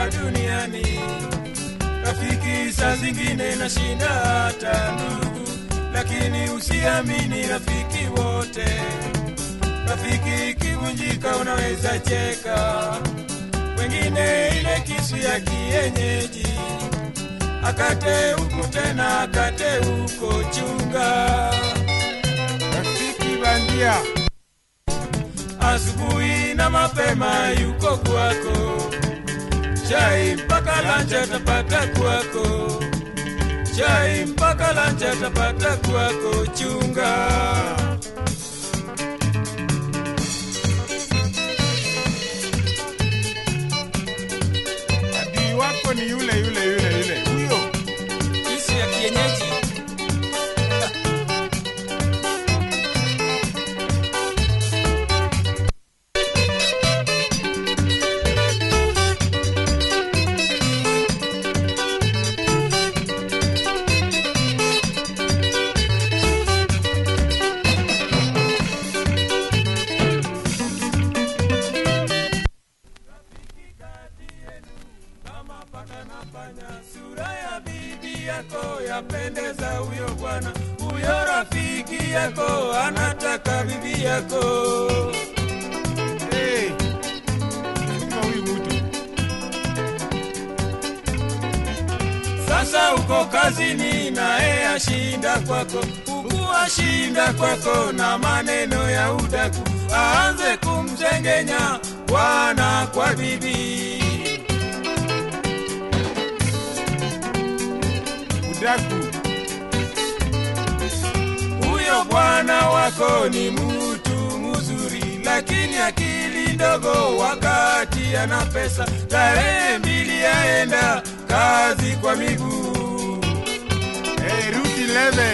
hapa duniani. Rafiki saa zingine na shinda hata ndugu, lakini usiamini rafiki wote. Rafiki ikivunjika unaweza cheka, wengine ile kisu ya kienyeji, akate huku tena akate huko, chunga Rafiki bandia. asubuhi na mapema yuko kwako, chai mpaka lancha tapata kwako, chai mpaka lancha tapata kwako, chunga Adui wako ni yule yule yule yule. Huyo. kisu ya kienyeji. kama paka na panya, sura ya bibi yako yapendeza huyo bwana, huyo rafiki yako anataka bibi yako. Hey. Kama huyu mtu. Sasa uko kazini naye ashinda kwako, huku ashinda kwako na maneno ya udaku, aanze kumzengenya bwana kwa bibi. Udaku. Huyo bwana wako ni mtu mzuri, lakini akili ndogo. Wakati ana pesa, tarehe mbili yaenda kazi kwa miguu. Hey, Route 11.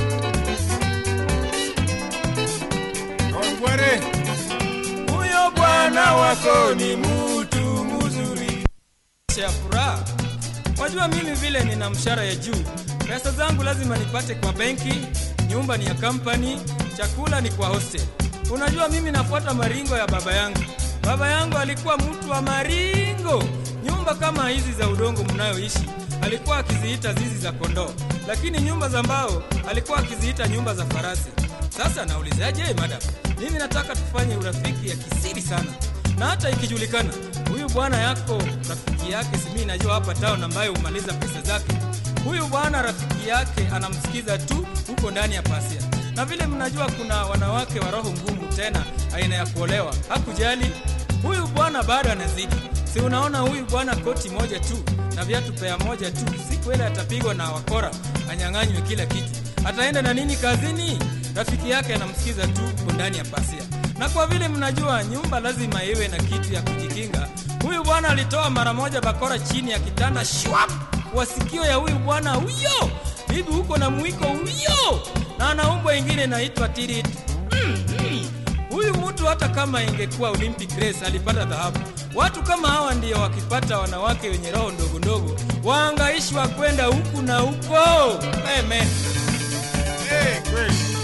Ongware. Huyo bwana wako ni mtu mzuri. ya furaha. Wajua mimi vile nina mshahara ya juu, pesa zangu lazima nipate kwa benki, nyumba ni ya kampani, chakula ni kwa hostel. Unajua mimi nafuata maringo ya baba yangu. Baba yangu alikuwa mtu wa maringo. Nyumba kama hizi za udongo mnayoishi alikuwa akiziita zizi za kondoo, lakini nyumba za mbao alikuwa akiziita nyumba za farasi. Sasa naulizaje, madam? Mimi nataka tufanye urafiki ya kisiri sana na hata ikijulikana huyu bwana yako rafiki yake simi najua hapa town ambaye humaliza pesa zake huyu bwana rafiki yake anamsikiza tu huko ndani ya pasia na vile mnajua kuna wanawake wa roho ngumu tena aina ya kuolewa hakujali huyu bwana bado anazidi si unaona huyu bwana koti moja tu na viatu pea moja tu siku ile atapigwa na wakora anyang'anywe kila kitu ataenda na nini kazini rafiki yake anamsikiza tu huko ndani ya pasia na kwa vile mnajua nyumba lazima iwe na kitu ya kujikinga, huyu bwana alitoa mara moja bakora chini ya kitanda shwap kwa sikio ya huyu bwana huyo. Bibi huko na mwiko huyo, na ana umbo ingine inaitwa tirit. Mm, mm. Huyu mtu hata kama ingekuwa Olympic race alipata dhahabu. Watu kama hawa ndio wakipata wanawake wenye roho ndogo ndogo waangaishwa kwenda huku na huko. Amen. Hey, kweli.